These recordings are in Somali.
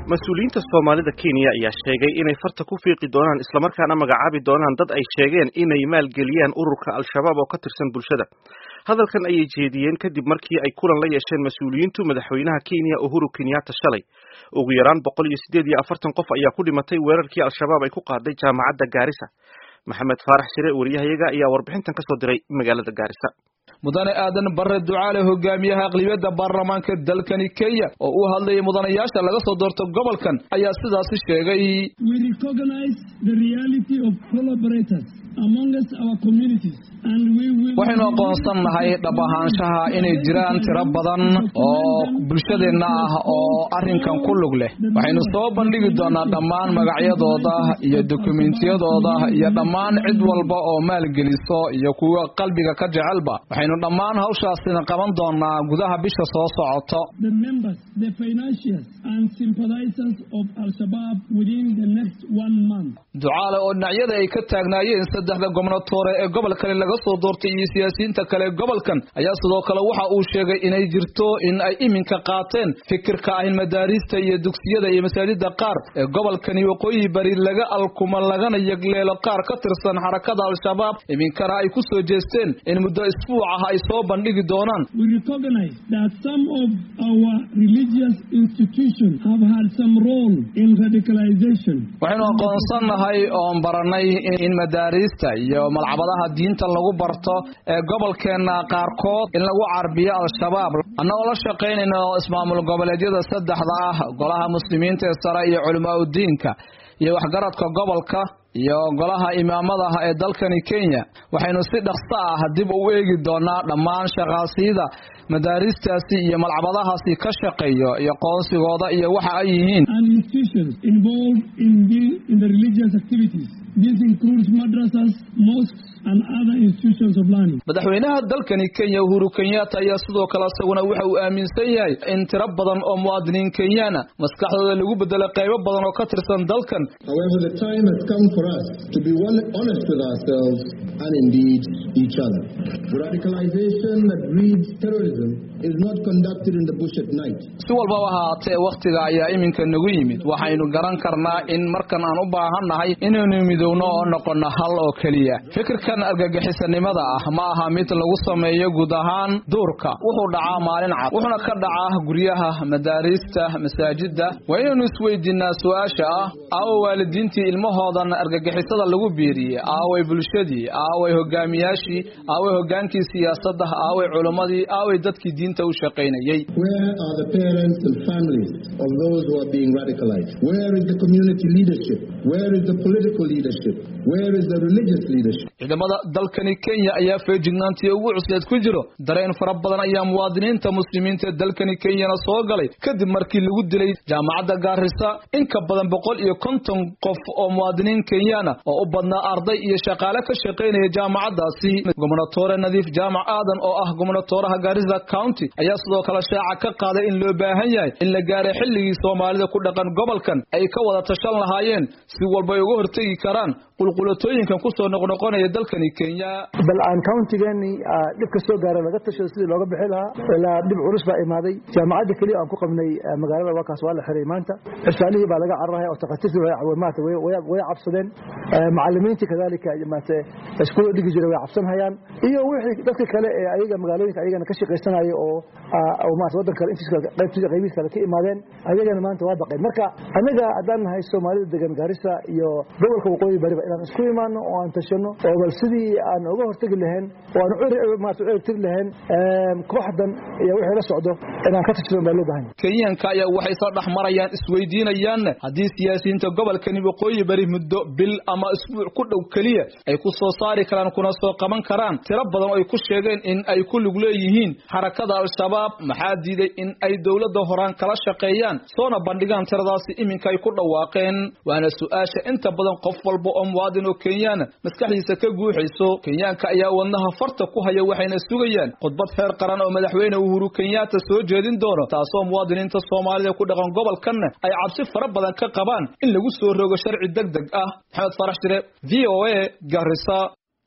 mas-uuliyiinta soomaalida kenya ayaa sheegay inay farta ku fiiqi doonaan islamarkaana magacaabi doonaan dad ay sheegeen inay maalgeliyaan ururka al-shabaab oo ka tirsan bulshada hadalkan ayay jeediyeen kadib markii ay kulan la yeesheen mas-uuliyiintu madaxweynaha kenya uhuru kenyatta shalay ugu yaraan boqol iyo siddeed iyo afartan qof ayaa ku dhimatay weerarkii al-shabaab ay ku qaaday jaamacadda gaarisa maxamed faarax shire wariyahayaga ayaa warbixintan kasoo diray magaalada gaarisa mudane aadan bare ducaale hogaamiyaha aqlibiyadda baarlamaanka dalkani kenya oo u hadlayay mudanayaasha laga soo doorto gobolkan ayaa sidaasi sheegay waxaynu aqoonsannahay dhab ahaanshaha inay jiraan tiro badan oo bulshadeenna ah oo arrinkan ku lug leh waxaynu soo bandhigi doonaa dhammaan magacyadooda iyo dokumentiyadooda iyo dhammaan cid walba oo maalgeliso iyo kuwa qalbiga ka jecelba waxaynu dhammaan hawshaasina qaban doonaa gudaha bisha soo socoto ducaale oo dhinacyada ay ka taagnaayeen saddexda gobnatoore ee gobolkani laga soo doortay iyo siyaasiyiinta kale gobolkan ayaa sidoo kale waxa uu sheegay inay jirto in ay iminka qaateen fikirka ah in madaariista iyo dugsiyada iyo masaajida qaar ee gobolkani waqooyi bari laga alkuma lagana yegleelo qaar ka tirsan xarakada al-shabaab iminkana ay ku soo jeesteen in muddo isbuuc ah ay soo bandhigi doonaan waxaynu aqoonsannahay oon baranay in madaariista iyo malcabadaha diinta lagu barto ee gobolkeenna qaarkood in lagu carbiyo al-shabaab annagoo la shaqaynayna ismaamul goboleedyada saddexda ah golaha muslimiinta ee sare iyo culimaa udiinka iyo waxgaradka gobolka iyo golaha imaamadaha ee dalkani kenya waxaynu si dhaqso ah dib u eegi doonaa dhammaan shaqaasiyada madaaristaasi iyo malcabadahaasi ka shaqeeyo iyo qoonsigooda iyo waxa ay yihiin madaxweynaha dalkani kenya uhuru kenyatta ayaa sidoo kale isaguna waxa uu aaminsan yahay in tiro badan oo muwaadiniin kenyana maskaxdooda lagu bedelo qaybo badan oo ka tirsan dalkan si walbaba ahaatee wakhtiga ayaa iminka nagu yimid waxaynu garan karnaa in markan aan u baahannahay inaynu midowno oo noqono hal oo keliya fikirkan argagixisanimada ah ma aha mid lagu sameeyo guud ahaan duurka wuxuu dhacaa maalin cad wuxuuna ka dhacaa guryaha madaariista masaajida waa inaynu isweydiinaa su-aasha ah aawa waalidiintii ilmahoodan argagixisada lagu biiriyey aaway bulshadii aaway hogaamiyaashii aaway hogaankii siyaasadda aaway culimmadii aaway dadkii diinta u shaqaynayey ciidamada dalkani kenya ayaa feejignaantii ugu cusleed ku jiro dareen fara badan ayaa muwaadiniinta muslimiinta ee dalkani kenyana soo galay kadib markii lagu dilay jaamacadda gaarisa in ka badan boqol iyo konton qof oo muwaadiniin kenyana oo u badnaa arday iyo shaqaale ka shaqaynaya jaamacaddaasi gobnatoore nadiif jaamac aadan oo ah gobnatooraha gaarisa county ayaa sidoo kale shaaca ka qaaday in loo baahan yahay in la gaaray xilligii soomaalida ku dhaqan gobolkan ay ka wada tashan lahaayeen si walba ay uga hortegi karaan qulqulatooyinkan kusoo noqnoqonaya dalkani kenya bal aan countigeeni dhibka soo gaara laga tashado sidii looga bixi lahaa ilaa dhib culus baa imaaday jaamacadda keliya aan ku qabnay magaalada waakaas waa la xiray maanta cisaalihii baa laga cararaya oo takhaatiirtii maata way cabsadeen macalimiintii kadalika maate iskuula dhigi jiray way cabsanhayaan iyo wixii dadka kale ee ayaga magaalooyinka ayagana ka shaqaysanaya oo maata waddan kale intiis qaybtiisa qaybihiis kale ka imaadeen ayagana maanta waa baqeen marka anaga haddaan nahay soomaalida degan gaarisa iyo gobolka waqooyi bariba inaan isku imaano oo aan tashano oo bal sidii aan uga hortegi lahayn oo aan maata u ertiri lahayn kooxdan iyo wixii la socdo inaan ka tashado baa loo bahan kenyanka ayaa waxay soo dhex marayaan isweydiinayaanna haddii siyaasiyiinta gobolkani waqooyi bari muddo bil ama isbuuc ku dhow keliya ay ku soo saari karaan kuna soo qaban karaan tiro badan oo ay ku sheegeen in ay ku lug leeyihiin xarakada al-shabaab maxaa diiday in ay dowladda horaan kala shaqeeyaan soona bandhigaan tiradaasi iminka ay ku dhawaaqeen waana su-aasha inta badan qof walba oo muwaadin oo kenyana maskaxdiisa ka guuxayso kenyaanka ayaa wadnaha farta ku haya waxayna sugayaan khudbad heer qaran oo madaxweyne uhuru kenyatta soo jeedin doono taasoo muwaadiniinta soomaalida ku dhaqan gobolkanna ay cabsi fara badan ka qabaan in lagu soo rogo sharci deg deg ah maxamed farax shire v o a garisa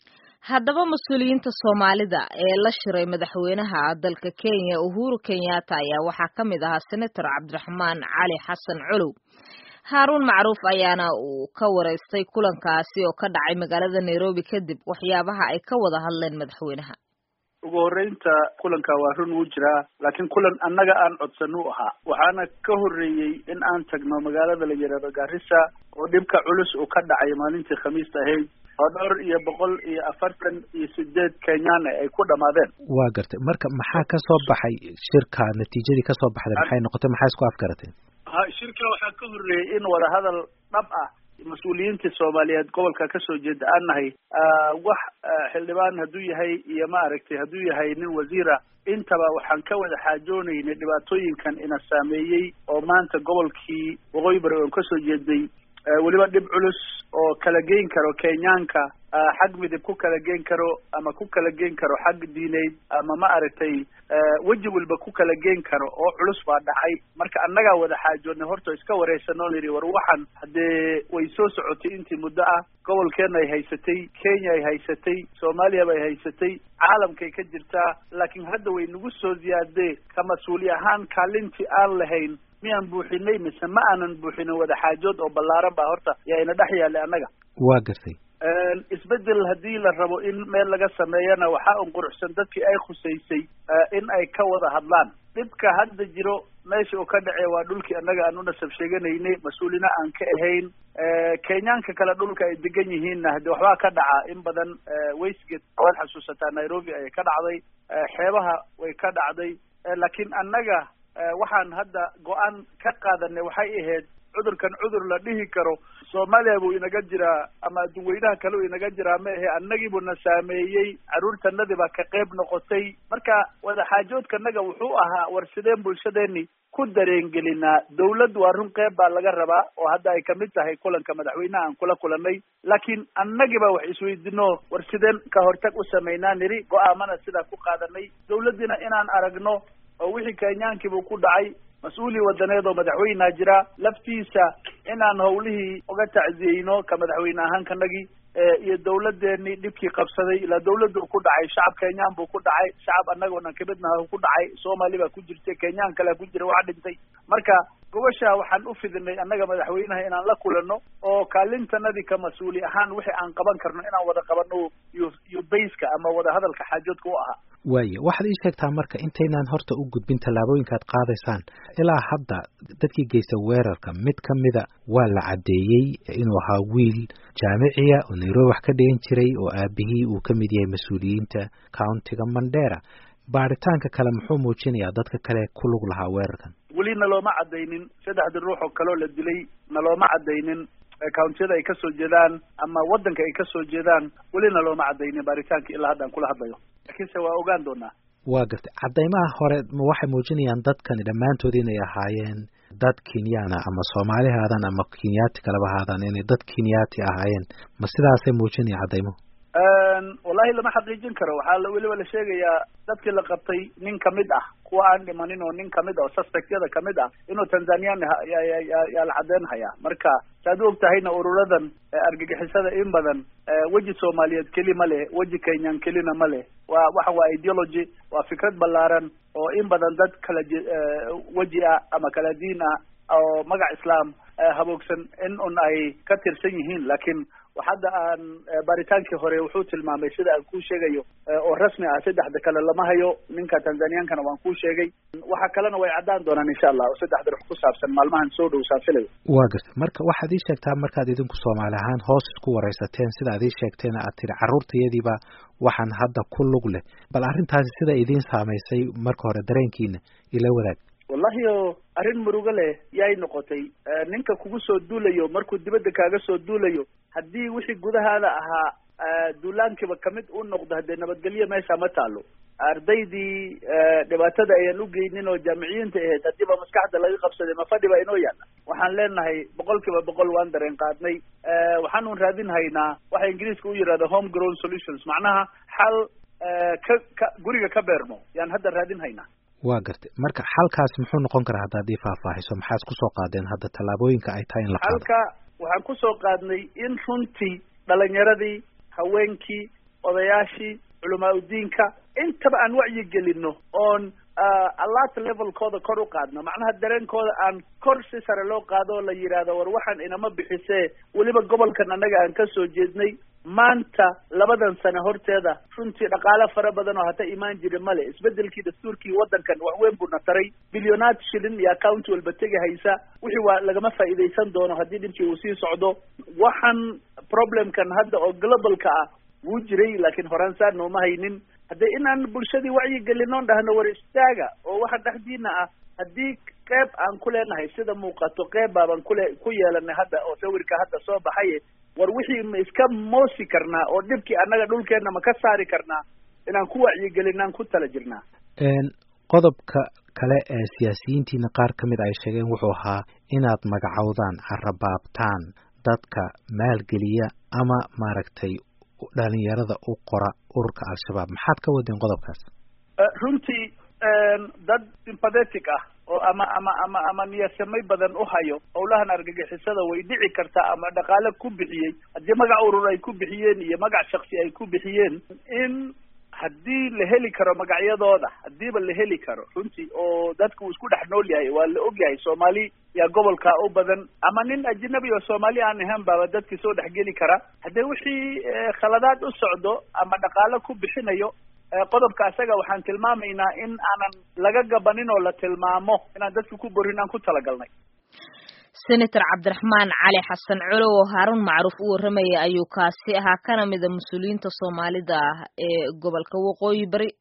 haddaba mas-uuliyiinta soomaalida ee la shiray madaxweynaha dalka kenya uhuru kenyatta ayaa waxaa ka mid ahaa senator cabdiraxmaan cali xasan colow haaruun macruuf ayaana uu ka wareystay kulankaasi oo ka dhacay magaalada nairobi kadib waxyaabaha ay ka wada hadleen madaxweynaha ugu horreynta kulanka waa run wuu jiraa laakiin kulan annaga aan codsan u ahaa waxaana ka horreeyey in aan tagno magaalada la yidhaahdo garissa oo dhibka culus uu ka dhacay maalintii khamiista ahayd oo dhowr iyo boqol iyo afartan iyo sideed kenyaan ay ku dhamaadeen waa gartay marka maxaa ka soo baxay shirka natiijadii kasoo baxday maxay noqotay maxaa isku afgarateen ha shirka waxaa ka horreeyey in wadahadal dhab ah mas-uuliyiintii soomaaliyeed gobolka kasoo jeeda aan nahay wax xildhibaan hadduu yahay iyo maaragtay hadduu yahay nin wasiira intaba waxaan ka wada xaajoonaynay dhibaatooyinkan ina saameeyey oo maanta gobolkii waqooyi bari oon kasoo jeeday weliba dhib culus oo kala geyn karo kenyaanka xag midib ku kala geen karo ama ku kala geen karo xag diineyd ama ma aragtay weji walba ku kala geen karo oo culus baa dhacay marka annagaa wada xaajoodnay horta iska wareysanoo layidhi war waxan haddee way soo socotay intii muddo ah gobolkeena ay haysatay kenya ay haysatay soomaaliya bay haysatay caalamkay ka jirtaa laakiin hadda way nagu soo ziyaadee ka mas-uuli ahaan kaalintii aan lahayn miyaan buuxinay mise ma aanan buuxinin wada xaajood oo ballaaran baa horta yaa ina dhex yaallay annaga waa gartay isbedel haddii la rabo in meel laga sameeyana waxaa un quruxsan dadkii ay khusaysay in ay ka wada hadlaan dhibka hadda jiro meesha uu ka dhacey waa dhulkii annaga aan u nasab sheeganaynay mas-uulina aan ka ahayn kenyaanka kale dhulka ay degan yihiinna hadde waxbaa ka dhaca in badan westgate waad xasuusataa nairobi ayay ka dhacday xeebaha way ka dhacday laakiin annaga waxaan hadda go-aan ka qaadanay waxay ahayd cudurkan cudur la dhihi karo soomaaliya buu inaga jiraa ama adduweynaha kale uu inaga jiraa ma ahe annagii buu na saameeyey carruurtanadii baa ka qayb noqotay marka wadaxaajoodkanaga wuxuu ahaa war sideen bulshadeeni ku dareengelinaa dawladd waa run qeyb baa laga rabaa oo hadda ay kamid tahay kulanka madaxweynaha aan kula kulanay laakiin annagiiba wax isweydino war sideen ka hortag u samaynaa niri go-aamana sidaa ku qaadanay dawladdiina inaan aragno oo wixii kenyaankiibuu ku dhacay mas-uuli wadaneed oo madaxweynea jira laftiisa inaan hawlihii uga tacziyeyno ka madaxweyne ahaan kanagii iyo dawladdeeni dhibkii qabsaday ilaa dawladdu ku dhacay shacab kenyaan buu ku dhacay shacab annagoonan kamidnaha ku dhacay soomaali baa ku jirtay kenyaan kalea ku jira waxa dhintay marka gobasha waxaan u fidinay annaga madaxweynaha inaan la kulano oo kaalintanadii ka mas-uuli ahaan wixii aan qaban karno inaan wada qabano iyo iyo bayska ama wada hadalka xaajoodka u ahaa waaya waxaad ii sheegtaa marka intaynaan horta u gudbin tallaabooyinka ad qaadaysaan ilaa hadda dadkii geysta weerarka mid ka mida waa la caddeeyey inuu ahaa wiil jaamiciya oo nairobi wax ka dhigan jiray oo aabihii uu ka mid yahay mas-uuliyiinta countiga mandera baaritaanka kale muxuu muujinayaa dadka kale ku lug lahaa weerarkan weli nalooma caddaynin saddexdii ruux oo kaleo la dilay nalooma caddaynin countiyada ay kasoo jeedaan ama waddanka ay kasoo jeedaan welina looma caddaynin baaritaanka ilaa hadda aan kula hadlayo laakiinse waa ogaan doonaa waa gartay caddaymaha hore ma waxay muujinayaan dadkani dhammaantood inay ahaayeen dad kenyaana ama soomaali haadaan ama kenyaati kaleba haadaan inay dad kenyaati ahaayeen ma sidaasay muujinaya caddaymuhu wallahi lama xaqiijin karo waxaa weliba la sheegayaa dadkii la qabtay nin kamid ah kuwa aan dhimanin oo nin kamid ah oo suspectyada kamid ah inuu tanzanian yaa la caddeyn hayaa marka saad u og tahayna ururadan argagixisada in badan weji soomaaliyeed keli ma leh weji kenyan kelina ma leh waa waxa waa ideology waa fikrad ballaaran oo in badan dad kala weji ah ama kala diin ah oo magac islaam haboogsan in un ay ka tirsan yihiin laakiin hadda aan baaritaankii hore wuxuu tilmaamay sida aan kuu sheegayo oo rasmi ah saddexda kale lama hayo ninka tanzaniyankana waan kuu sheegay waxa kalena way caddaan doonaan insha allah oo saddexda rux ku saabsan maalmahan soo dhow saafilayo waa gartay marka waxaad ii sheegtaa markaad idinku soomaali ahaan hoos isku waraysateen sida ad ii sheegteen aad tiri carruurtayadiiba waxaan hadda ku lug leh bal arrintaasi sida idiin saamaysay marka hore dareenkiina ila wadaag wallahi o arrin murugo leh yay noqotay ninka kugu soo duulayo markuu dibadda kaaga soo duulayo haddii wixii gudahaada ahaa duulaankiiba kamid u noqdo haddee nabadgelyo meesha ma taalo ardaydii dhibaatada ayaan u geynin oo jaamiciyiinta ahayd haddiiba maskaxda laga qabsaday ma fadhi ba inoo yaalla waxaan leenahay boqol kiiba boqol waan dareen qaadnay waxaanun raadin haynaa waxa ingiriiska u yihahda home grown solutions macnaha xal ka ka guriga ka beermo yaan hadda raadin haynaa waa gartay marka xalkaasi muxuu noqon karaa haddaad ii faahfaahiso maxaad kusoo qaadeen hadda tallaabooyinka ay tahay in la qaado halka waxaan kusoo qaadnay in runtii dhalinyaradii haweenkii odayaashii culamaa udiinka intaba aan wacyi gelino oon alert levelkooda kor u qaadno macnaha dareenkooda aan kor si sare loo qaado oo la yidhaahdo war waxaan inama bixisee weliba gobolkan annaga aan ka soo jeednay maanta labadan sano horteeda runtii dhaqaale fara badan oo hata imaan jira male isbedelkii dastuurkii waddankan waxweyn buu na taray bilyonaad shilin iyo account walba tegi haysa wixii waa lagama faa'iidaysan doono haddii dhibkii uu sii socdo waxaan problemkan hadda oo globalka ah wuu jiray laakiin horaan saa nooma haynin haddee inaan bulshadii wacyi gelinoon dhahno war istaaga oo waxa dhexdiina ah haddii qeyb aan ku leenahay sida muuqato qeyb baabaan kule ku yeelanay hadda oo sawirka hadda soo baxaye war wixii ma iska moosi karnaa oo dhibkii annaga dhulkeenna ma ka saari karnaa inaan ku wacyigelinaan ku tala jirnaa qodobka kale ee siyaasiyiintiina qaar ka mid ay sheegeen wuxuu ahaa inaad magacowdaan carabaabtaan dadka maalgeliya ama maaragtay dhalinyarada u qora ururka al-shabaab maxaad ka wadeen qodobkaas runtii dad sympathetic ah oo ama ama ama ama niyadsamay badan u hayo howlahan argagixisada way dhici kartaa ama dhaqaale ku bixiyey haddii magac urur ay ku bixiyeen iyo magac shaksi ay ku bixiyeen in haddii la heli karo magacyadooda haddiiba la heli karo runtii oo dadka uu isku dhex nool yahay waa la og yahay soomaali yaa gobolka u badan ama nin ajnabi oo soomaali aan ahaan baaba dadki soo dhexgeli kara haddee wixii khaladaad u socdo ama dhaqaale ku bixinayo qodobka isaga waxaan tilmaamaynaa in aanan laga gabanin oo la tilmaamo inaan dadka ku borin aan ku talagalnay senator cabdiraxmaan cali xasan colow oo haarun macruuf u warramaya ayuu kaasi ahaa kana mida mas-uuliyiinta soomaalida ah ee gobolka waqooyi bari